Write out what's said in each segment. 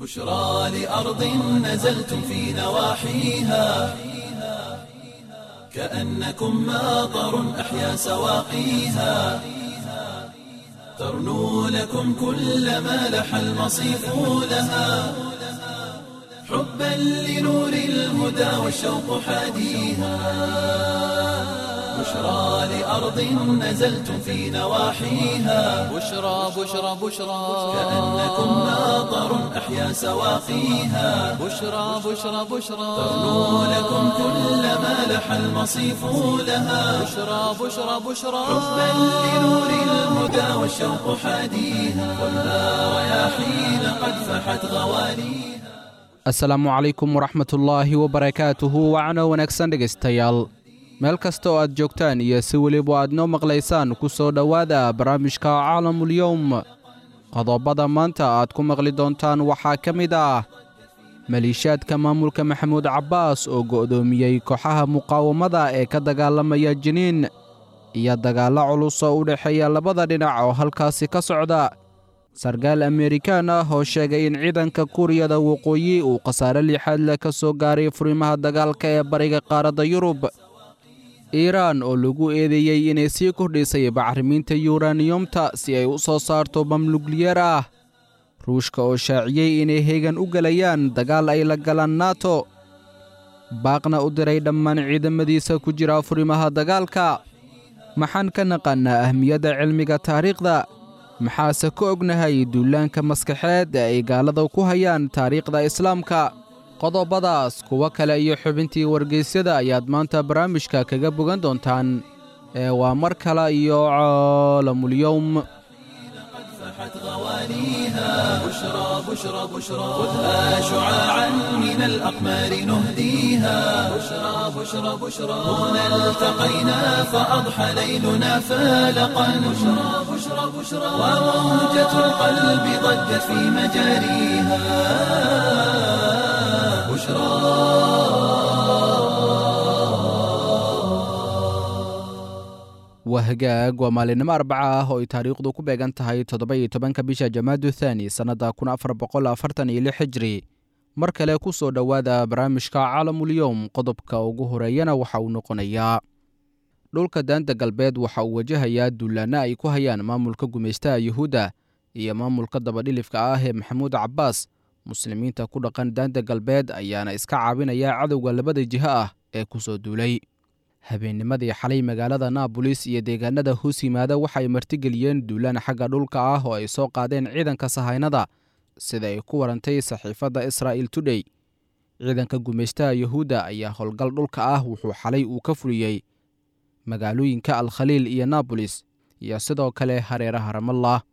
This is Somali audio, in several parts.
بشرى لأرض نزلتم في نواحيها كأنكم ماطر أحيا سواقيها ترنو لكم كل ما لح المصيف لها حبا لنور الهدى والشوق حاديها بشرى لأرض نزلتم في نواحيها بشرى بشرى بشرى كأنكم ماطر أحيا سواقيها بشرى بشرى بشرى ترنو لكم كل ما لح المصيف لها بشرى بشرى بشرى حبا لنور الهدى والشوق حاديها والنار رياحين قد فحت غواليها asalaamu calaykum waraxmatullaahi wabarakaatuhu wacno wanaagsan dhegaystayaal meel kasta oo aad joogtaan iyo si weliba aad noo maqlaysaan ku soo dhowaada barnaamijka caalamulyowm qodobada maanta aad ku maqli doontaan waxaa ka mid ah maliishaadka maamulka maxamuud cabbaas oo go'doomiyey kooxaha muqaawamada ee ka dagaalamaya jiniin iyo dagaallo culus oo u dhexeeya labada dhinac oo halkaasi ka socda sarkaal amerikaan ah oo sheegay in ciidanka kuuriyada waqooyi uu khasaare lixaad leh ka soo gaaray furimaha dagaalka ee bariga qaaradda yurub iiraan oo lagu eedeeyey inay sii kordhisay bacrimiinta yuraniyumta si ay u soo saarto mamlugliyeer ah ruushka oo shaaciyey inay heegan u gelayaan dagaal ay la galaan nato baaqna u diray dhammaan ciidamadiisa ku jira furimaha dagaalka maxaan ka naqaannaa ahmiyadda cilmiga taariikhda maxaase ka ognahay duulaanka maskaxeed ee ay gaalada ku hayaan taariikhda islaamka qodobadaas kuwo kale iyo xubintii wargeysyada ayaad maanta barnaamijka kaga bogan doontaan ee waa mar kale iyo caalamulyowm فحت غواليها بشرى بشرى بشرى خذها شعاعا من الأقمار نهديها بشرى بشرى بشرى هنا التقينا فأضحى ليلنا فالقا بشرى بشرى بشرى وموجة القلب ضجت في مجاريها بشرى waa hagaag waa maalinimo arbaca ah oo ay taariikhdu ku beegan tahay toddoba-iyo tobanka bisha jamaadu thaani sannadda kun afar boqol afartan iyo lix hijri mar kale ku soo dhowaada barnaamijka caalamulyowm qodobka ugu horeeyana waxa uu noqonayaa dhulka daanta galbeed waxa uu wajahayaa duulaanno ay ku hayaan maamulka gumaystaha yuhuudda iyo maamulka dabadhilifka ah ee maxamuud cabbaas muslimiinta ku dhaqan daanta galbeed ayaana iska caabinaya cadowga labada jiho ah ee ku soo duulay habeennimadii xalay magaalada naabolis iyo deegaanada hoos yimaada waxay martigeliyeen duulaan xagga dhulka ah oo ay soo qaadeen ciidanka sahaynada sida ay ku warantay saxiifadda israa'il tudhey ciidanka gumaystaha yuhuudda ayaa howlgal dhulka ah wuxuu xalay uu ka fuliyey magaalooyinka alkhaliil iyo naabolis iyo sidoo kale hareeraha ramallah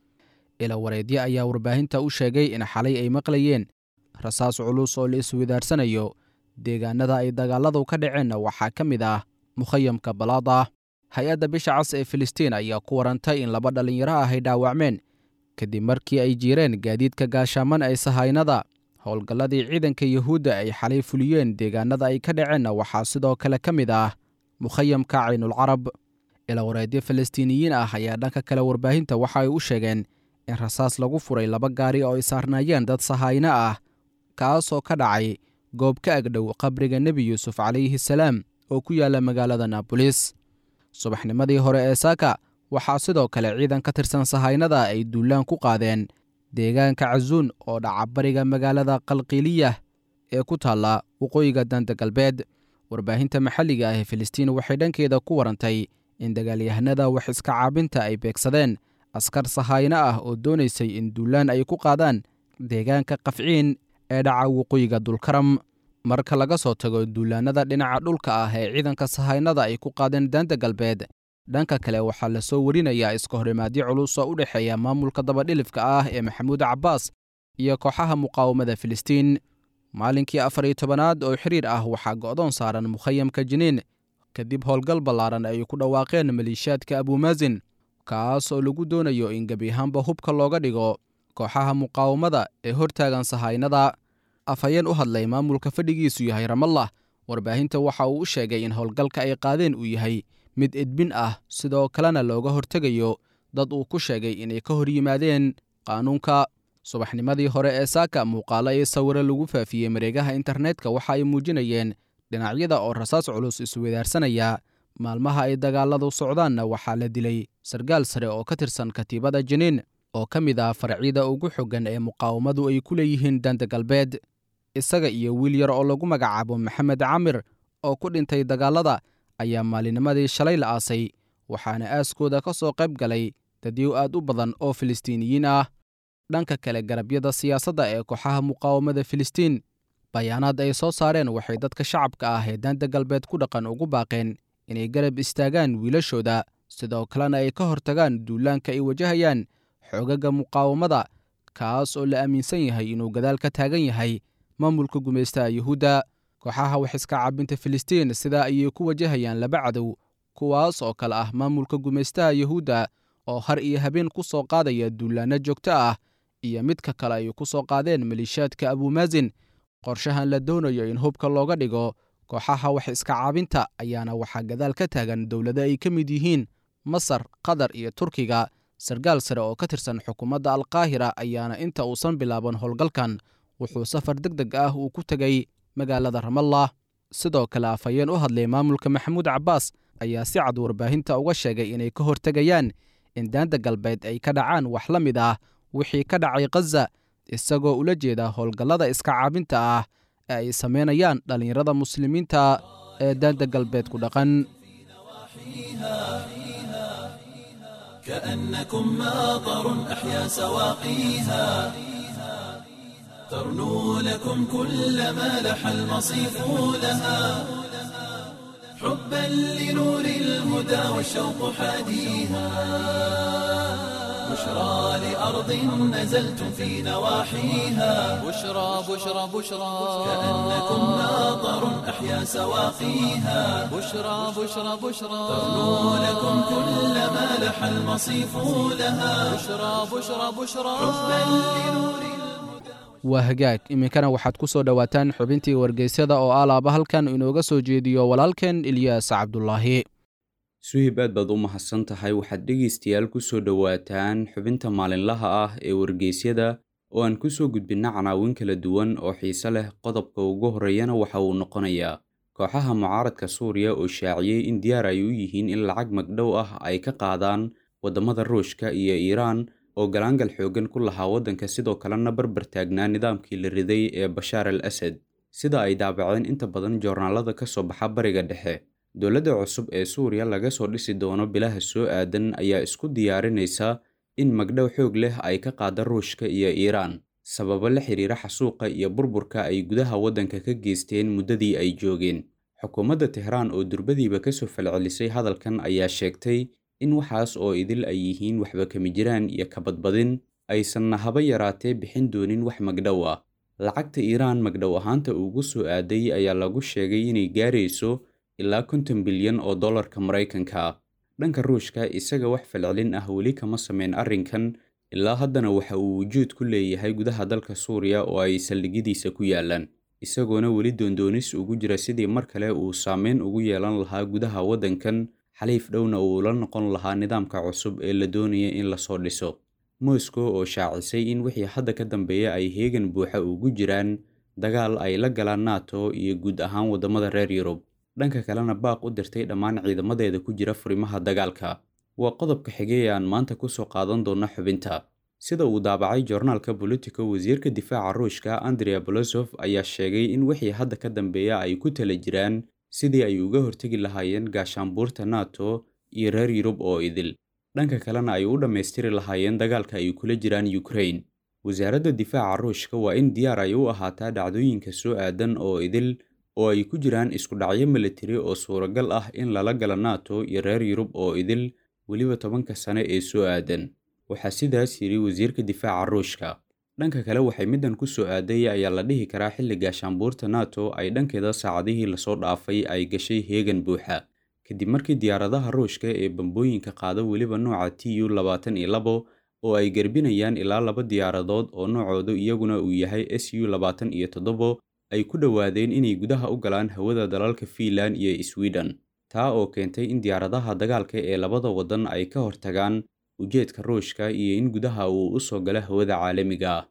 ila wareedye ayaa warbaahinta u sheegay in xalay ay maqlayeen rasaas culus oo la iswidaarsanayo deegaanada ay dagaaladu ka dhaceenna waxaa ka mid ah mukhayamka balaada hay-adda bisha cas ee filistiin ayaa ku warantay in laba dhallinyaro ah ay dhaawacmeen kadib markii ay jiireen gaadiidka gaashaaman ee sahaynada howlgalladii ciidanka yuhuudda ay xalay fuliyeen deegaanada ay ka dhaceenna waxaa sidoo kale ka mid ah mukhayamka caynulcarab ilawareedyo falastiiniyiin ah ayaa dhanka kale warbaahinta waxa ay u sheegeen in rasaas lagu furay laba gaari oo ay saarnaayeen dad sahayno ah kaasoo ka dhacay goob ka agdhow qabriga nebi yuusuf calayhi salaam oo ku yaalla magaalada naabolis subaxnimadii hore ee saaka waxaa sidoo kale ciidan ka tirsan sahaynada ay duulaan ku qaadeen deegaanka casuun oo dhaca bariga magaalada qalqiiliyah ee ku taalla waqooyiga danta galbeed warbaahinta maxalliga ah ee filistiin waxay dhankeeda ku warantay in dagaalyahanada wax iska caabinta ay beegsadeen askar sahayno ah oo doonaysay in duulaan ay ku qaadaan deegaanka qafciin ee dhaca waqooyiga dulkaram marka laga soo tago duulaannada dhinaca dhulka ah ee ciidanka sahaynada ay ku qaadeen daanta galbeed dhanka kale waxaa la soo warinayaa iska horimaadyo culus oo u dhexeeya maamulka dabadhilifka ah ee maxamuud cabbaas iyo kooxaha muqaawamada filistiin maalinkii afar iyo tobanaad oo xiriir ah waxaa go'doon saaran mukhayamka jiniin kadib howlgal ballaaran ay ku dhawaaqeen maliishaadka abuumaasin kaas oo lagu doonayo in gebi ahaanba hubka looga dhigo kooxaha muqaawamada ee hortaagan sahaynada afhayeen u hadlay maamulka fadhigiisu yahay ramallah warbaahinta waxa uu u sheegay in howlgalka ay qaadeen uu yahay mid edbin ah sidoo kalena looga hortegayo dad uu ku sheegay inay ka hor yimaadeen qaanuunka subaxnimadii hore ee saaka muuqaalo iyo sawiro lagu faafiyey mareegaha internetka waxa ay muujinayeen dhinacyada oo rasaas culus isweydaarsanaya maalmaha ay dagaaladu socdaanna waxaa la dilay sargaal sare oo ka tirsan katiibada jiniin oo ka mid ah farcyada ugu xoggan ee muqaawamadu ay ku leeyihiin danta galbeed isaga iyo wiil yar oo lagu magacaabo maxamed camir oo ku dhintay dagaalada ayaa maalinimadii shalay la aasay waxaana aaskooda ka soo qayb galay dadyow aad u badan oo filistiiniyiin ah dhanka kale garabyada siyaasadda ee kooxaha muqaawamada filistiin bayaanaad ay soo saareen waxay dadka shacabka ah ee daanta galbeed ku dhaqan ugu baaqeen inay garab istaagaan wiilashooda sidoo kalena ay ka hortagaan duulaanka ay wajahayaan xoogaga muqaawamada kaas oo la aaminsan yahay inuu gadaal ka taagan yahay maamulka gumaystaha yuhuudda kooxaha wax iska caabinta filistiin sidaa ayay ku wajahayaan laba cadow kuwaas oo kale ah maamulka gumaystaha yuhuudda oo har iyo habeen ku soo qaadaya duulaanno joogto ah iyo midka kale ay ku soo qaadeen maliishaadka abuumaasin qorshahan la doonayo in hubka looga dhigo kooxaha wax iska caabinta ayaana waxaa gadaal ka taagan dowlado ay ka mid yihiin masar qatar iyo turkiga sargaal sare oo ka tirsan xukuumadda alkaahira ayaana inta uusan bilaaban howlgalkan wuxuu safar deg deg ah uu ku tegay magaalada ramallah sidoo kale afhayeen u hadlay maamulka maxamuud cabbaas ayaa si cad warbaahinta uga sheegay inay ka hortegayaan in daanta galbeed ay ka dhacaan wax la mid ah wixii ka dhacay khaza isagoo ula jeeda howlgallada iska caabinta ah ee ay samaynayaan dhallinyarada muslimiinta ee daanta galbeed ku dhaqan كأنكم ماطر أحيا سواقيها ترنو لكم كل ما لح المصيف لها حبا لنور الهدى والشوق حاديها بشرى لأرض نزلتم في نواحيها بشرى بشرى بشرى كأنكم ماطر أحيا سواقيها بشرى بشرى بشرى ترنو لكم كل ما لح المصيف لها بشرى بشرى بشرى حبا لنور waa hagaag iminkana waxaad ku soo dhowaataan xubintii wargeysyada oo alaaba halkan inooga soo jeediyo walaalkeen ilyaas cabdulaahi suhib aad baad u mahadsan tahay waxaad dhegaystayaal ku soo dhowaataan xubinta maalinlaha ah ee wargeysyada oo aan ku soo gudbinna canaawin kala duwan oo xiise leh qodobka ugu horreeyana waxa uu noqonayaa kooxaha mucaaradka suuriya oo shaaciyey in diyaar ay u yihiin in lacag magdhow ah ay ka qaadaan waddamada ruushka iyo iiraan oo galaangal xooggan ku lahaa waddanka sidoo kalena barbar taagnaa nidaamkii la riday ee bashaar al asad sida ay daabaceen inta badan joornaalada ka soo baxa bariga dhexe dowladda cusub ee suuriya laga soo dhisi doono bilaha soo aadan ayaa isku diyaarinaysa in magdhow xoog leh ay ka qaada ruushka iyo iiraan sababo la xiriira xasuuqa iyo burburka ay gudaha waddanka ka geysteen muddadii ay joogeen xukuumadda tehraan oo durbadiiba kasoo falcelisay hadalkan ayaa sheegtay in waxaas oo idil ay yihiin waxba kama jiraan iyo kabadbadin aysanna haba yaraatee bixin doonin wax magdhow ah lacagta iiraan magdhow ahaanta ugu soo aaday ayaa lagu sheegay inay gaarayso ilaa konton bilyan oo dollarka maraykanka ah dhanka ruushka isaga wax falcelin ah weli kama sameyn arrinkan ilaa haddana waxa uu wujuud ku leeyahay gudaha dalka suuriya oo ay saldhigyadiisa ku yaalaan isagoona weli doondoonis ugu jira sidii mar kale uu saameyn ugu yeelan lahaa gudaha waddankan xaliif dhowna uu la noqon lahaa nidaamka cusub ee la doonaya in lasoo dhiso moscow oo shaacisay in wixii hadda ka dambeeya ay heegan buuxa ugu jiraan dagaal ay la galaan nato iyo guud ahaan waddamada reer yurub dhanka kalena baaq u dirtay dhammaan ciidamadeeda ku jira furimaha dagaalka waa qodobka xigay ee aan maanta kusoo qaadan doona xubinta sida uu daabacay joornaalka bolitico wasiirka difaaca ruushka andrea bolosof ayaa sheegay in wixii hadda ka dambeeya ay ku tala jiraan sidii ay uga hortegi lahaayeen gaashaanbuurta nato iyo reer yurub oo idil dhanka kalena ay u dhammaystiri lahaayeen dagaalka ay kula jiraan ukrain wasaaradda difaaca ruushka waa in diyaar ay u ahaataa dhacdooyinka soo aadan oo idil oo ay ku jiraan isku dhacyo militari oo suuragal ah in lala gala nato iyo reer yurub oo idil weliba tobanka sane ee soo aadan waxaa sidaas yidhi wasiirka difaaca ruushka dhanka kale waxay middan ku soo aaday ayaa la dhihi karaa xilli gaashaanbuurta nato ay dhankeeda saacadihii lasoo dhaafay ay gashay heegan buuxa kadib markii diyaaradaha ruushka ee bambooyinka qaada weliba nooca t u labaatan iyo labo oo ay garbinayaan ilaa laba diyaaradood oo noocoodu iyaguna uu yahay s u labaatan iyo toddobo ay ku dhowaadeen inay gudaha u galaan hawada dalalka fiinland iyo sweden taa oo keentay in diyaaradaha dagaalka ee labada waddan ay ka hortagaan ujeedka ruushka iyo in gudaha uu u soo galo hawada caalamiga ah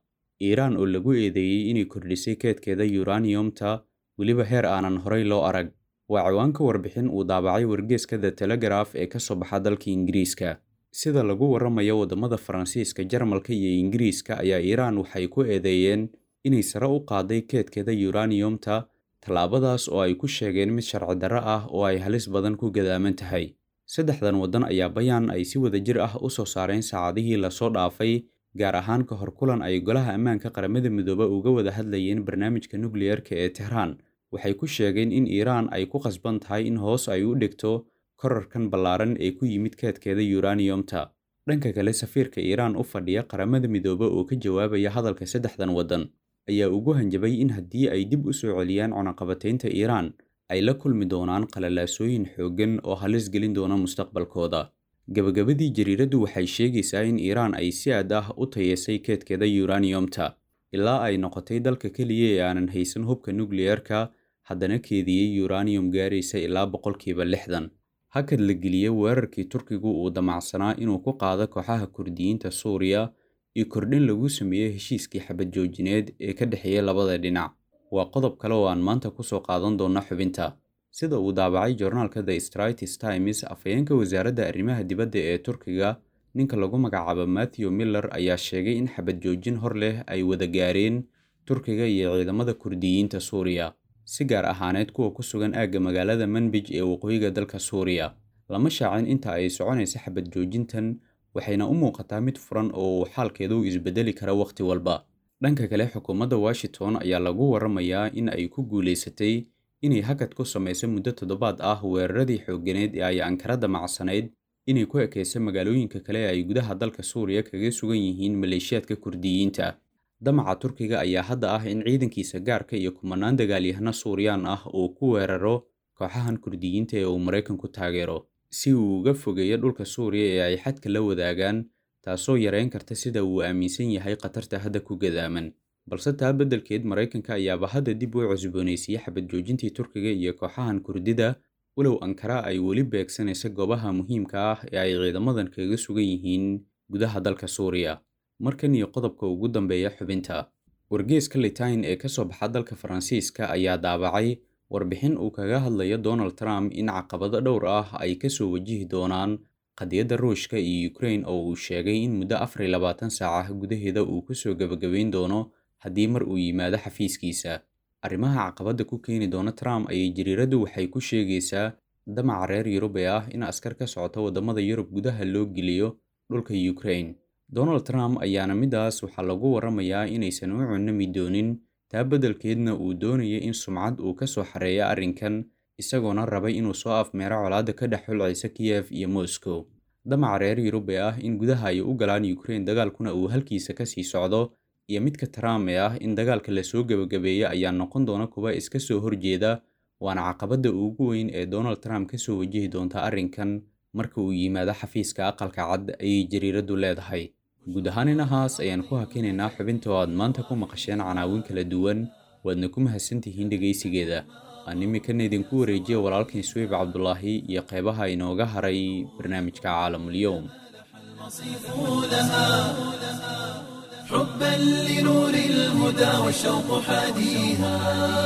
iiraan oo lagu eedeeyey inay kordhisay keedkeeda yuraniyomta weliba heer aanan horay loo arag waa ciwaanka warbixin uu daabacay wargeeska the telegraf ee ka soo baxa dalka ingiriiska sida lagu warramayo waddamada faransiiska jarmalka iyo ingiriiska ayaa iiraan waxay ku eedeeyeen inay sare u qaaday keedkeeda yuraniyomta tallaabadaas oo ay ku sheegeen mid sharci darro ah oo ay halis badan ku gadaaman tahay saddexdan waddan ayaa bayaan ay si wada jir ah u soo saareen saacadihii lasoo dhaafay gaar ahaan ka hor kulan ay golaha ammaanka qaramada midoobe uga wada hadlayeen barnaamijka nukliyerka ee tehraan waxay ku sheegeen in iiraan ay ku qasban tahay in hoos ay u dhigto korarkan ballaaran ee ku yimid keedkeeda yuraniyomta dhanka kale safiirka iiraan u fadhiya qaramada midoobe oo ka jawaabaya hadalka saddexdan waddan ayaa ugu hanjabay in haddii ay dib u soo celiyaan cunaqabataynta iiraan ay la kulmi doonaan qalalaasooyin xooggan oo halis gelin doona mustaqbalkooda gabagabadii jariiraddu waxay sheegaysaa in iiraan ay si aad ah u tayeesay keedkeeda yuraniyomta ilaa ay noqotay dalka keliya ee aanan haysan hubka nukliyerka haddana keediyey yuraniyom gaaraysa ilaa boqolkiiba lixdan hakad la geliyey weerarkii turkigu uu damacsanaa inuu ku qaado kooxaha kurdiyiinta suuriya iyo kordhin lagu sameeyey heshiiskii xabad joojineed ee ka dhexeeya labada dhinac waa qodob kale oo aan maanta kusoo qaadan doona xubinta sida uu daabacay joornaalka the stratis times afhayeenka wasaaradda arrimaha dibadda ee turkiga ninka lagu magacaabo matthew miller ayaa sheegay in xabad joojin hor leh ay wada gaareen turkiga iyo ciidamada kurdiyiinta suuriya si gaar ahaaneed kuwa ku sugan aagga magaalada manbij ee waqooyiga dalka suuriya lama shaacin inta ay soconaysa xabad joojintan waxayna u muuqataa mid furan oo uu xaalkeedu isbedeli kara wakhti walba dhanka kale xukuumadda washington ayaa lagu warramayaa in ay ku guulaysatay inay hakad ku samayso muddo toddobaad ah weeraradii xoogganeed ee ay ankara damacsanayd inay ku ekayso magaalooyinka kale ee ay gudaha dalka suuriya kaga sugan yihiin maleeshiyaadka kurdiyiinta damaca turkiga ayaa hadda ah in ciidankiisa gaarka iyo kumanaan dagaalyahano suuriyaan ah uu ku weeraro kooxahan kurdiyiinta ee uu maraykanku taageero si uu uga fogeeyo dhulka suuriya ee ay xadka la wadaagaan taasoo yareyn karta sida uu aaminsan yahay khatarta hadda ku gadaaman balse taa beddelkeed maraykanka ayaaba hadda dib u cusboonaysiiyey xabad joojintii turkiga iyo kooxahan kurdida walow ankara ay weli beegsanaysa goobaha muhiimka ah ee ay ciidamadan kaga sugan yihiin gudaha dalka suuriya markan iyo qodobka ugu dambeeya xubinta wargeeska litain ee ka soo baxa dalka faransiiska ayaa daabacay warbixin uu kaga hadlayo donald trump in caqabado dhowr ah ay kasoo wajihi doonaan qadiyadda ruushka iyo ukrain oo uu sheegay in muddo afar iyo labaatan saaca gudaheeda uu kusoo gebagabayn doono haddii mar uu yimaado xafiiskiisa arrimaha caqabadda ku keeni doona trump ayay jariiraddu waxay ku sheegaysaa damaca reer yurub ee ah in askar ka socota waddamada yurub gudaha loo geliyo dhulka ukrain donald trump ayaana middaas waxaa lagu warramayaa inaysan u cunami doonin taa beddelkeedna uu doonaya in sumcad uu ka soo xareeyo arrinkan isagoona rabay inuu soo afmeero colaadda ka dhex xulcaysa kiyef iyo moscow damaca reer yurub ee ah in gudaha ay u galaan ukrain dagaalkuna uu halkiisa ka sii socdo iyo midka trump ee ah in dagaalka lasoo gebagabeeyo ayaa noqon doona kuwa iska soo horjeeda waana caqabadda ugu weyn ee donald trump ka soo wajihi doonta arrinkan marka uu yimaado xafiiska aqalka cad ayay jariiraddu leedahay guud ahaan inahaas ayaan ku hakinaynaa xubinta oo aad maanta ku maqasheen canaawin kala duwan waadna ku mahadsantihiin dhegaysigeeda aan iminkana idinku wareejiya walaalkan swiib cabdulaahi iyo qeybaha inooga haray barnaamijka caalamulyoum حبا لنور الهدى والشوق حاديها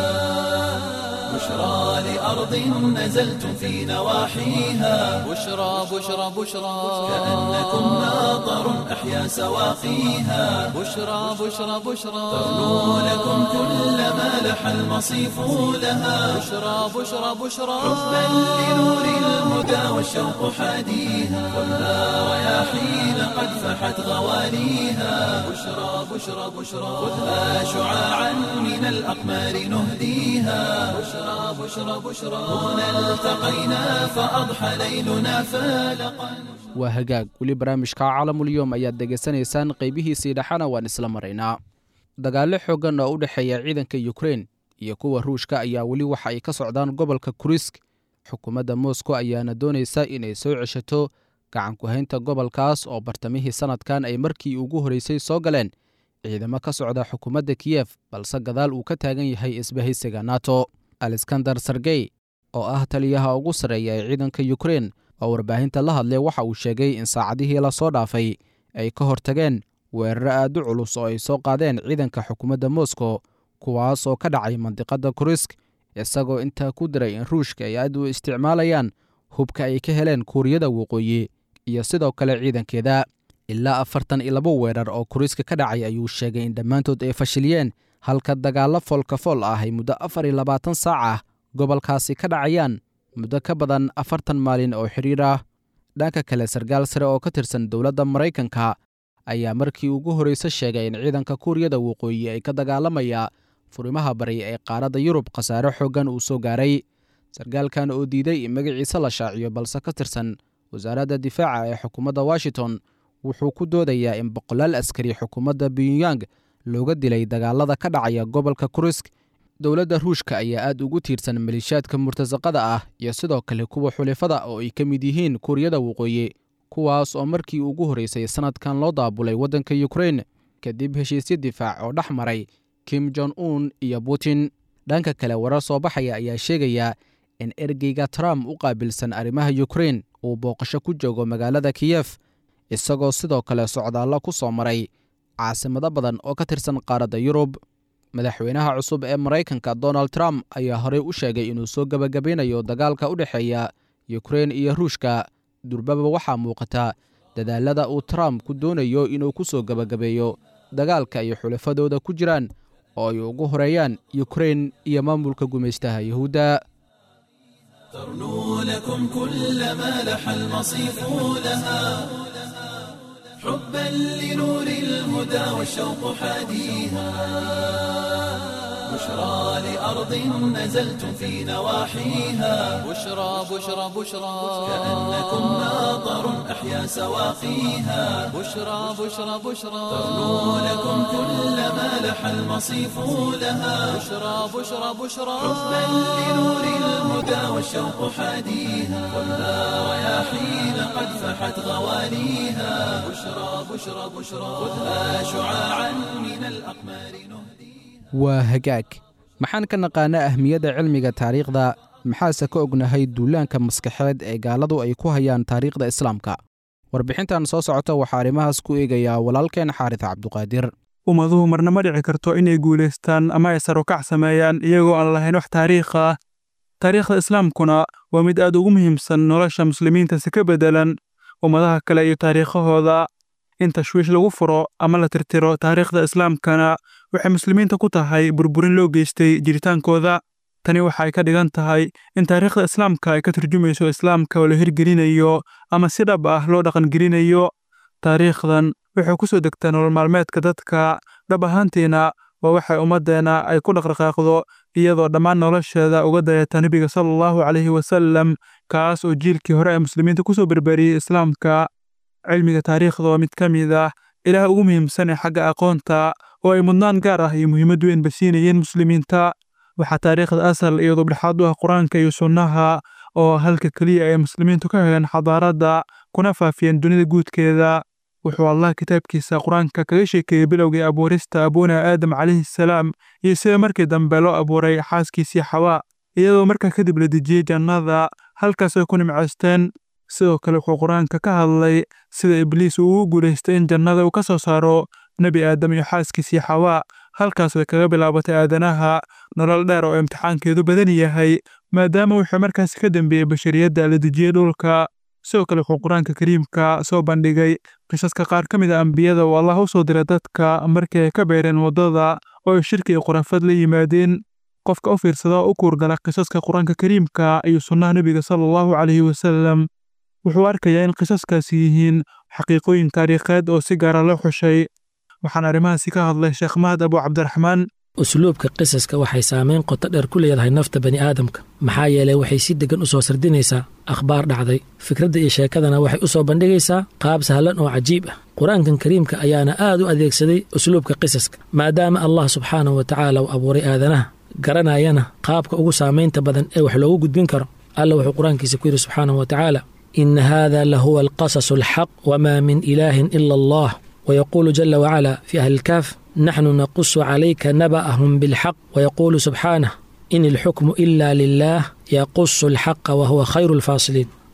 بشرى لأرض نزلتم في نواحيها بشرى بشرى بشرى كأنكم ناظر أحيا سواقيها بشرى بشرى بشرى تغنو لكم كل ما لح المصيف لها بشرى بشرى بشرى حبا لنور الهدى والشوق حاديها خذها رياحين قد فحت غواليها بشرى بشرى بشرى خذها شعاعا من الأقمار نهديها بشرى بشرى بشرى هنا التقينا فأضحى ليلنا فالقا waa hagaag weli barnaamijka caalamulyoom ayaad degeysanaysaan qaybihiisii dhexana waan isla maraynaa dagaallo xooggan oo u dhexeeya ciidanka yukrain iyo kuwa ruushka ayaa weli waxa ay ka socdaan gobolka kurisk xukuumadda moscow ayaana doonaysa inay soo ceshato gacankuhaynta gobolkaas oo bartamihii sannadkan ay markii ugu horreysay soo galeen ciidamo ka socda xukuumadda kiyef balse gadaal uu ka taagan yahay isbahaysiga nato alexander sergey oo ah taliyaha ugu sarreeya ee ciidanka yukrain oo warbaahinta la hadlay waxa uu sheegay in saacadihii lasoo dhaafay ay ka hortageen weeraro aad u culus oo ay soo qaadeen ciidanka xukuumadda moscow kuwaas oo ka dhacay mandiqadda kurisk isagoo intaa ku diray in ruushka ay aad u isticmaalayaan hubka ay ka heleen kuuriyada waqooyi iyo sidoo kale ciidankeeda ilaa afartan iyo labo weerar oo kuriska ka dhacay ayuu sheegay in dhammaantood ay fashiliyeen halka dagaallo foolkafool ah ay muddo afar iyo labaatan saac ah gobolkaasi ka dhacayaan muddo ka badan afartan maalin oo xidhiir ah dhanka kale sarkaal sare oo ka tirsan dowladda maraykanka ayaa markii ugu horreyse sheegay in ciidanka kuuriyada waqooyi ay ka dagaalamaya furimaha bari ee qaaradda yurub khasaare xooggan uu soo gaaray sarkaalkan oo diiday in magaciisa la shaaciyo balse ka tirsan wasaaradda difaaca ee xukuumadda washington wuxuu ku doodayaa in boqolaal askari xukuumadda pyongyang looga dilay dagaalada ka dhacaya gobolka kurisk dowladda ruushka ayaa aad ugu tiirsan maleeshiyaadka murtasaqada ah iyo sidoo kale kuwa xulifada oo ay ka mid yihiin kuuriyada waqooyi kuwaas oo markii ugu horreysay sannadkan loo daabulay waddanka yukrain kadib heshiisyo difaac oo dhex maray kim jon un iyo putin dhanka kale warar soo baxaya ayaa sheegaya in ergeyga trump u qaabilsan arrimaha yukrain uu booqasho ku joogo magaalada kiyef isagoo sidoo kale socdaallo ku soo maray caasimado badan oo ka tirsan qaaradda yurub madaxweynaha cusub ee maraykanka donald trump ayaa horey u sheegay inuu soo gebagabeynayo dagaalka u dhexeeya yukrain iyo ruushka durbaba waxaa muuqata dadaalada uu trump ku doonayo inuu ku soo gebagabeeyo dagaalka ay xulafadooda ku jiraan oo ay ugu horeeyaan yukrain iyo maamulka gumaystaha yuhuudda ترنو لكم كل ما لح المصيف لها حبا لنور الهدى والشوق حاديها بشرى لأرض نزلتم في نواحيها بشرى بشرى بشرى كأنكم ناظر أحيا سواقيها بشرى بشرى بشرى ترنو لكم كل ما لح المصيف لها بشرى بشرى بشرى حبا لنور الهدى والشوق حاديها خذها رياحين قد فحت غوانيها بشرى بشرى بشرى خذها شعاعا من الأقمار نهديها waa hagaag maxaan ka naqaanaa ahmiyadda cilmiga taariikhda maxaase ka ognahay duulaanka maskaxeed ee gaaladu ay ku hayaan taariikhda islaamka warbixintan soo socota waxaa arrimahaas ku eegayaa walaalkeen xaaris cabduqaadir ummaduhu marna ma dhici karto inay guulaystaan ama ay sarukac sameeyaan iyagoo aan lahayn wax taariikh ah taariikhda islaamkuna waa mid aad ugu muhiimsan nolosha muslimiinta si ka beddelan ummadaha kale iyo taariikhahooda in tashwiish lagu furo ama la tirtiro taariikhda islaamkana waxay muslimiinta ku tahay burburin loo geystay jiritaankooda tani waxay ka dhigan tahay in taariikhda islaamka ay ka turjumayso islaamka oo la hirgelinayo ama si dhab ah loo dhaqangelinayo taariikhdan waxay ku soo degtaa nolol maalmeedka dadka dhab ahaantiina waa waxay ummaddeena ay ku dhaqdhaqaaqdo iyadoo dhammaan nolosheeda uga dayata nebiga sala allahu calayhi wasallam kaas oo jiilkii hore ee muslimiinta ku soo berberiyey islaamka cilmiga taariikhda waa mid ka mid ah ilaah ugu muhiimsan ee xagga aqoonta oo ay mudnaan gaar ah iyo muhiimad weyn basiinayeen muslimiinta waxaa taariikhda asal iyo dubdhexaad u ah qur-aanka iyo sunnaha oo halka keliya ay muslimiintu ka heleen xadaaradda kuna faafiyeen dunida guudkeeda wuxuu allah kitaabkiisa qur-aanka kaga sheekeeyey bilowgii abuurista abuuna aadam calayhi salaam iyo sida markii dambe loo abuuray xaaskiisii xawaa iyadoo markaa kadib la dejiyey jannada halkaas ay ku nimcaysteen sidoo kale wuxuu qur-aanka ka hadlay sida ibliis uu ugu guulaystay in jannada uu ka soo saaro nebi aadam iyo xaaskiisii xawaa halkaas way kaga bilaabatay aadanaha nolol dheer oo imtixaankeedu badan yahay maadaama wuxuu markaasi ka dambeeyey bashariyadda la dejiyey dhulka sidoo kale wuxuu qur-aanka kariimka soo bandhigay qisaska qaar ka mid a ambiyada oo allah u soo diray dadka markii ay ka beereen waddada oo ay shirki iyo khurafad la yimaadeen qofka u fiirsada oo u kuurgala qisaska qur-aanka kariimka iyo sunnaha nebiga sala allahu calayhi wasallam wuxuu arkayaa in qisaskaasi yihiin xaqiiqooyin taariikheed oo si gaara loo xushay waxaan arrimahaasi ka hadlay sheekh mahad abu cabdiraxmaan usluubka qisaska waxay saamayn qoto dheer ku leedahay nafta bani aadamka maxaa yeelay waxay si deggan u soo sardinaysaa akhbaar dhacday fikradda iyo sheekadana waxay u soo bandhigaysaa qaab sahlan oo cajiib ah qur-aankan kariimka ayaana aad u adeegsaday usluubka qisaska maadaama allah subxaanahu wa tacaala uu abuuray aadanaha garanayana qaabka ugu saamaynta badan ee wax loogu gudbin karo alla wuxuu qur-aankiisa ku yidhi subxaanahu wa tacaala ina hada lahuwa alqasasu alxaq wma min ilaahin ila allah ويقول جل وعلا في أهل الكهف نحن نقص عليك نبأهم بالحق ويقول سبحانه إن الحكم إلا لله يقص الحق وهو خير الفاصلين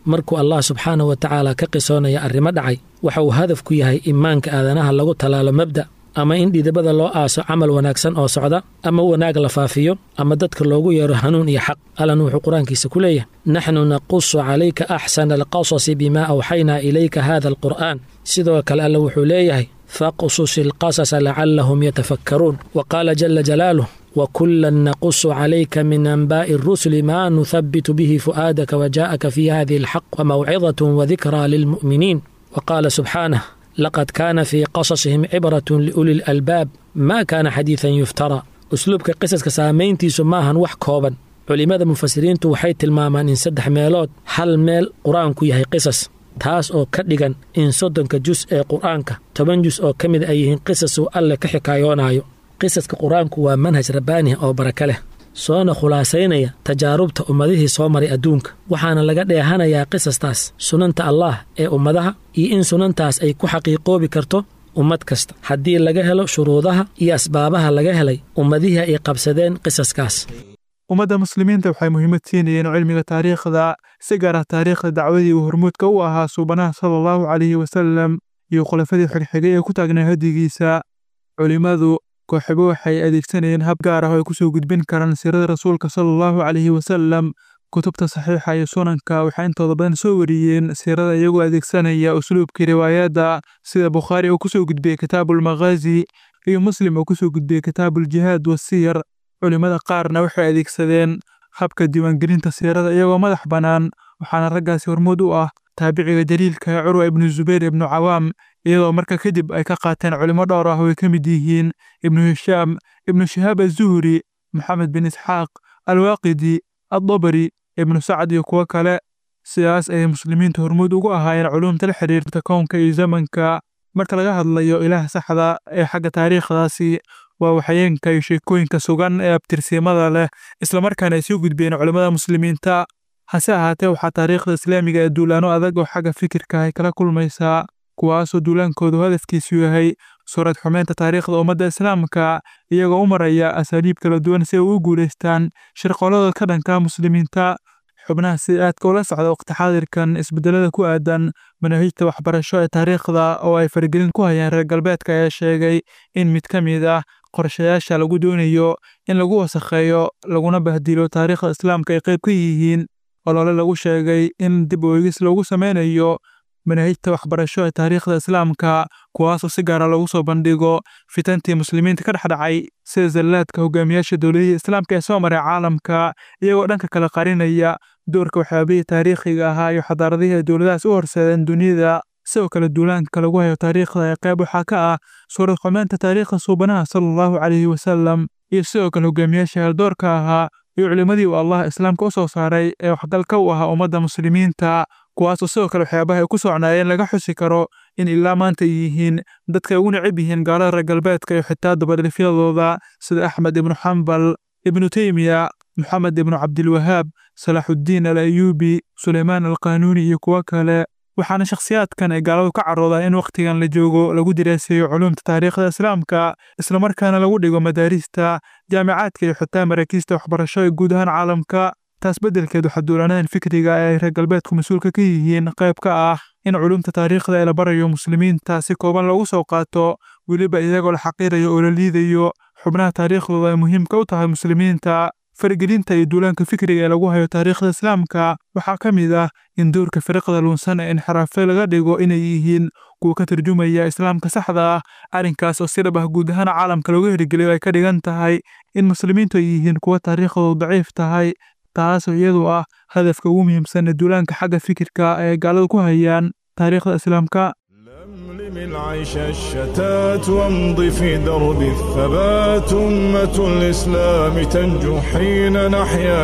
markuu allah subxaanahu wa tacaala ka qisoonaya arrimo dhacay waxa uu hadaf ku yahay imaanka aadanaha lagu tallaalo mabda' ama in dhidibada loo aaso camal wanaagsan oo socda ama wanaag la faafiyo ama dadka loogu yeero hanuun iyo xaq allan wuxuu qur-aankiisa ku leeyahay naxnu naqusu calayka axsana alqasasi bimaa awxaynaa ilayka hada alqur'aan sidoo kale alle wuxuu leeyahay faqsus ilqasasa lacallahum yatafakkaruun wa qaala jala jalaaluh وكلا نقص عليك من أنباء الرسل ما نثبت به فؤادك وجاءك في هذه الحق وموعظة وذكرى للمؤمنين وقال سبحانه لقد كان في قصصهم عبرة لأولي الألباب ما كان حديثا يفترى أسلوبك قصص كسامين سماها وح كوبا culimmada mufasiriintu waxay tilmaamaan in saddex meelood hal meel qur-aanku yahay qisas taas oo ka dhigan in soddonka jus ee qur-aanka toban jus oo ka mid ay yihiin qisas uu alle ka xikaayoonayo qisaska qur-aanku waa manhaj rabbaaniha oo baraka leh soona khulaasaynaya tajaarubta ummadihii soo maray adduunka waxaana laga dheehanayaa qisastaas sunanta allaah ee ummadaha iyo in sunantaas ay ku xaqiiqoobi karto ummad kasta haddii laga helo shuruudaha iyo asbaabaha laga helay ummadihii ay qabsadeen qisaskaas ummadda muslimiinta waxay muhiimad siinayeen cilmiga taariikhda si gaar ah taariikhda dacwadii uu hormuudka u ahaa suubanaha sala allahu calayhi wasallam iyo khulafadii xigxigay ee ku taagnaa hadigiisa culimmadu kooxibo waxay adeegsanayeen hab gaar ah oo ay ku soo gudbin karaan siirada rasuulka sala allahu calayhi wasallam kutubta saxiixa iyo sunanka waxay intooda badan soo wariyeen siirada iyagoo adeegsanaya usluubkii riwaayadda sida bukhaari uu kusoo gudbiyey kitaabuulmakhaazi iyo muslim uu kusoo gudbiyey kitaabuuljihaad wasiyar culimmada qaarna waxay adeegsadeen habka diiwaangelinta siirada iyagoo madax bannaan waxaana raggaasi hormuud u ah taabiciga daliilka curwa ibnu zubayr ibnu cawaam iyadoo marka kadib ay ka qaateen culimo dhowr ah oo ay ka mid yihiin ibnu hishaam ibnu shihaab azuhri maxamed bin isxaaq alwaaqidi addabari ibnu sacad iyo kuwo kale sidaas ayay muslimiintu hormuud ugu ahaayeen culumta la xiriirta kownka iyo zamanka marka laga hadlayo ilaah saxda ee xagga taariikhdaasi waa waxyeenka iyo sheekooyinka sugan ee abtirsiimada leh islamarkaana ay soo gudbiyeen culimmada muslimiinta hase ahaatee waxaa taariikhda islaamiga ee duulaano adag oo xagga fikirka ay kala kulmaysaa kuwaasoo duulaankoodu hadafkiisu yahay suurad xumeynta taariikhda ummadda islaamka iyagoo u maraya asaaliib kala duwan si ay u guulaystaan shirqollada ka dhanka muslimiinta xubnaha si aadka ula socda waqti xaadirkan isbedelada ku aadan manaahijta waxbarasho ee taariikhda oo ay faragelin ku hayaan reer galbeedka ayaa sheegay in mid ka mid ah qorshayaasha lagu doonayo in lagu wasakheeyo laguna bahdilo taariikhda islaamka ay qayb ka yihiin olole lagu sheegay in dib u eegis loogu sameynayo manaahijta waxbarasho ee taariikhda islaamka kuwaasoo si gaara loogu soo bandhigo fitantii muslimiinta ka dhexdhacay sida zallaadka hogaamiyaasha dowladihii islaamka ee soo maray caalamka iyagoo dhanka kala qarinaya doorka waxyaabihii taariikhiga ahaa iyo xadaaradihii ay dowladahaas u horseedeen dunida sidoo kale duulaanka lagu hayo taariikhda ee qayb waxaa ka ah suurad xumeynta taariikhda suubanaha sala allahu calayhi wasalam iyo sidoo kale hogaamiyaasha haldoorka ahaa iyo culimmadii uu allah islaamka u soo saaray ee waxgalka u ahaa ummadda muslimiinta kuwaasoo sidoo kale waxyaabaha ay ku socnaayeen laga xusi karo in ilaa maanta ay yihiin dadka ay ugu necab yihiin gaalada reer galbeedka iyo xitaa dabadhifyadooda sida axmed ibnu xambal ibnu teymiya moxamed ibnu cabdilwahaab salaaxuddiin al ayuubi suleymaan alqaanuuni iyo kuwo kale waxaana shakhsiyaadkan ay gaaladu ka caroodaa in wakhtigan la joogo lagu diraaseeyo culumta taariikhda islaamka islamarkaana lagu dhigo madaarista jaamicaadka iyo xitaa maraakiista waxbarasho ee guud ahaan caalamka taas beddelkeed waxaa duulanadan fikriga ee ay reer galbeedku mas-uulka ka yihiin qayb ka ah in culumta taariikhda ee la barayo muslimiinta si kooban loogu soo qaato weliba iyagoo la xaqiirayo oo la liidayo xubnaha taariikhdooda ay muhiimka u tahay muslimiinta faragelinta iyo duulaanka fikriga ee lagu hayo taariikhda islaamka waxaa ka mid ah in doorka firiqda luunsan ee inxiraafe laga dhigo inay yihiin kuwa ka tarjumaya islaamka saxda ah arrinkaas oo si dhab ah guud ahaan caalamka looga hirgeliyo ay ka dhigan tahay in muslimiintu ay yihiin kuwa taariikhdoodu daciif tahay taasoo iyadu ah hadafka ugu muhiimsan ee duulaanka xagga fikirka ee gaaladu ku hayaan taariikhda islaamka لملم العيش الشتات وامض في درب الثبات أمة الإسلام تنجو حين نحيا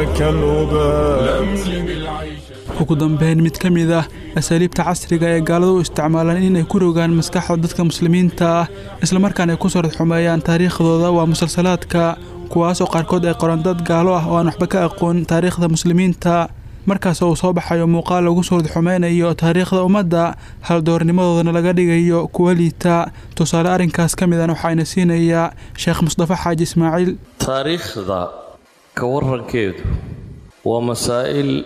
كالأبات لملم العيش ugu dambeyn mid ka mid ah asaaliibta casriga ee gaaladu u isticmaalaan inay ku rogaan maskaxda dadka muslimiinta ah islamarkaana ay ku soo radxumeeyaan taariikhdooda waa musalsalaadka kuwaasoo qaarkood ay qoran dad gaalo ah oo aan waxba ka aqoon taariikhda muslimiinta markaas uu soo baxayo muuqaal lagu soo radxumeynayo taariikhda ummadda haldoornimadoodana laga dhigayo kuwa liita tusaale arrinkaas ka midan waxaana siinayaa sheekh mustafa xaaji ismaaciil taariikhda ka warankeedu waa masaa'il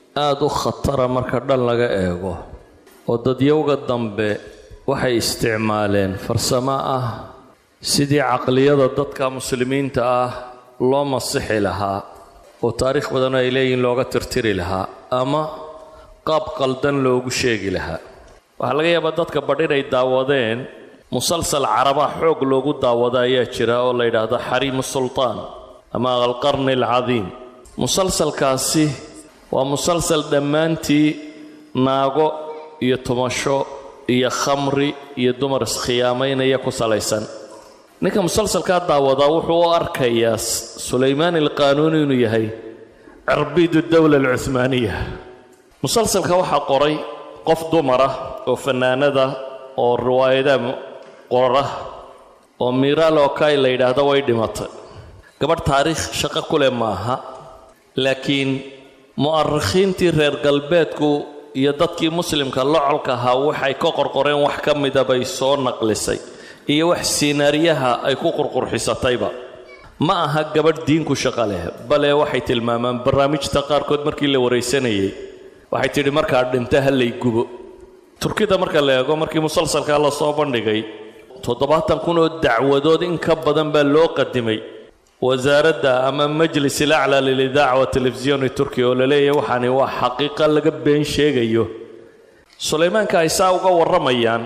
aada u khatara marka dhan laga eego oo dadyowga dambe waxay isticmaaleen farsamo ah sidii caqliyada dadka muslimiinta ah loo masixi lahaa oo taariikh badan ay leeyihiin looga tirtiri lahaa ama qaab qaldan loogu sheegi lahaa waxaa laga yaabaa dadka badh inay daawadeen musalsal carabaa xoog loogu daawada ayaa jira oo la yidhaahdo xariimu sultaan ama alqarni alcadiim musalsalkaasi waa musalsal dhammaantii naago iyo tumasho iyo khamri iyo dumar iskhiyaamaynaya ku salaysan ninka musalsalkaa daawadaa wuxuu u arkayaa sulaymaan alqaanuuni inuu yahay cirbiidu dowla alcuhmaaniya musalsalka waxaa qoray qof dumara oo fannaanada oo riwaayadaha qora oo miiraal okay la yidhaahdo way dhimatay gabadh taariikh shaqo ku leh maaha laakiin mu'arikhiintii reer galbeedku iyo dadkii muslimka locolka ahaa waxay ka qorqoreen wax ka mida bay soo naqlisay iyo wax siinaariyaha ay ku qurqurxisatayba ma aha gabadh diinku shaqo leh bale waxay tilmaamaan barnaamijta qaarkood markii la waraysanayay waxay tidhi markaa dhinta ha lay gubo turkida marka la eego markii musalsalkaa la soo bandhigay toddobaatan kun oo dacwadood in ka badan baa loo qadimay wasaaradda ama majlis ilaclaa lilidaaca wa telefisiyoni turkiya oo la leeyahay waxaani waa xaqiiqa laga been sheegayo sulaymaanka ay saa uga warramayaan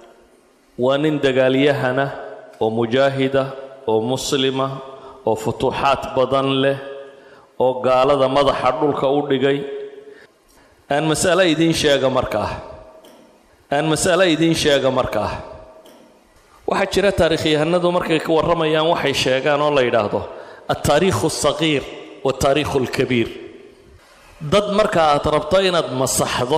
waa nin dagaalyahana oo mujaahida oo muslima oo futuuxaad badan leh oo gaalada madaxa dhulka u dhigay aan mas'alo idiin sheega markaa aan mas'alo idiin sheega markaa waxaa jira taarikhyahanadu markay ka warramayaan waxay sheegaan oo la yidhaahdo altaariikhu alsaqiir waaltaariikhu alkabiir dad marka aad rabto inaad masaxdo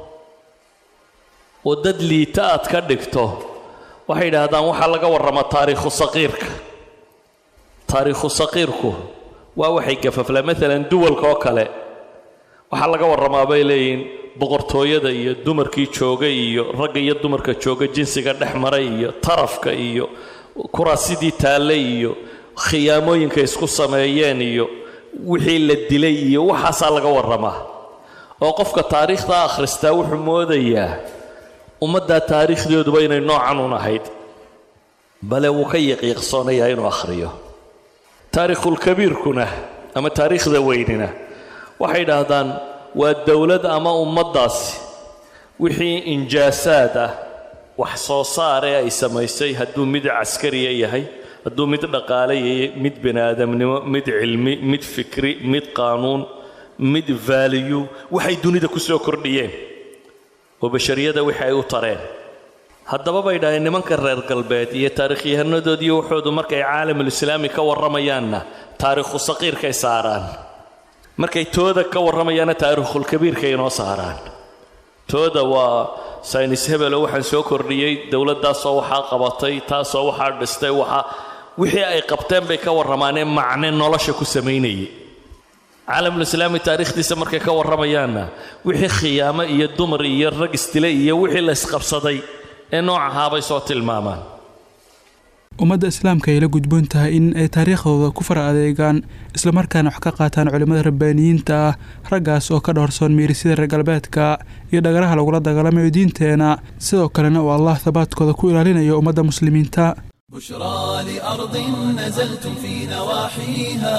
oo dad liita aad ka dhigto waxay yidhaahdaan waxaa laga warramaa taariikhu saqiirka taariikhu saqiirku waa waxay gafaflaa maalan duwalka oo kale waxaa laga warramaa bay leeyihiin boqortooyada iyo dumarkii jooga iyo ragga iyo dumarka jooga jinsiga dhex maray iyo tarafka iyo kuraasidii taalle iyo khiyaamooyinka isku sameeyeen iyo wixii la dilay iyo waxaasaa laga warramaa oo qofka taariikhda akhristaa wuxuu moodayaa ummaddaa taariikhdooduba inay noocan un ahayd bale wuu ka yaqiiqsoonayaa inuu akhriyo taariikhulkabiirkuna ama taariikhda weynina waxay idhaahdaan waa dowlad ama ummaddaasi wixii injaasaad ah wax soo saaree ay samaysay hadduu mid caskariya yahay hadduu mid dhaqaale yahay mid bini aadamnimo mid cilmi mid fikri mid qaanuun mid vaaliyu waxay dunida ku soo kordhiyeen oo bashariyada wixii ay u tareen haddaba bay dhahdeen nimanka reer galbeed iyo taariikhyahannadoodii waxoodu markay caalamulislaami ka warramayaanna taariikhu saqiirkay saaraan markay tooda ka warramayaanna taariikhulkabiirkay inoo saaraan tooda waa saynis hebelo waxaan soo kordhiyey dowladdaasoo waxaa qabatay taasoo waxaa dhistay waxaa wixii ay qabteen bay ka warramaanee macne nolosha ku samaynayay caalamulislaami taariikhdiisa markay ka warramayaanna wixii khiyaamo iyo dumar iyo rag isdilay iyo wixii la isqabsaday ee noocahaabay soo tilmaamaan ummadda islaamka ay la gudboon tahay in ay taariikhdooda ku fara adeegaan islamarkaana wax ka qaataan culimmada rabbaaniyiinta ah raggaas oo ka dhowrsoon miirisida reer galbeedka iyo dhagaraha lagula dagaalamayo diinteena sidoo kalena uu allah habaadkooda ku ilaalinayo ummadda muslimiinta بشرى لأرض نزلتم في نواحيها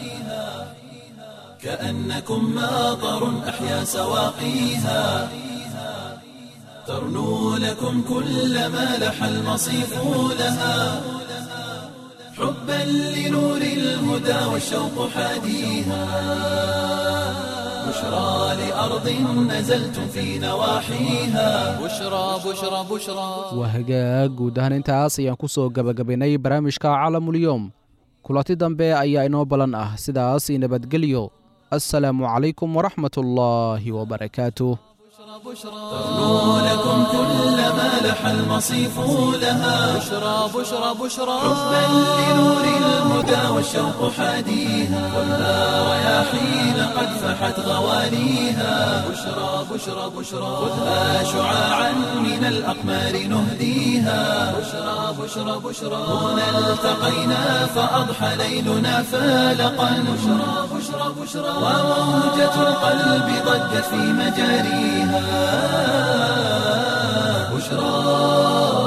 كأنكم ماطر أحيا سواقيها ترنو لكم كل ما لح المصيف لها حبا لنور الهدى والشوق حاديها بشرى لأرض نزلتم في نواحيها بشرى بشرى بشرى waa hagaag guud ahaan intaas ayaan ku soo gebagabaynay barnaamijka caalamulyoom kulanti dambe ayaa inoo balan ah sidaas i nabadgelyo assalaamu calaykum waraxmat ullaahi wabarakaatuh ترنو لكم كل ما لح المصيف لها بشرى بشرى بشرى حبا لنور الهدى والشوق حاديها خذها رياحين قد فحت غوانيها بشرى بشرى بشرى خذها شعاعا من الأقمار نهديها بشرى بشرى بشرى هنا التقينا فأضحى ليلنا فالقا بشرى بشرى بشرى وموجة القلب ضجت في مجاريها بشرى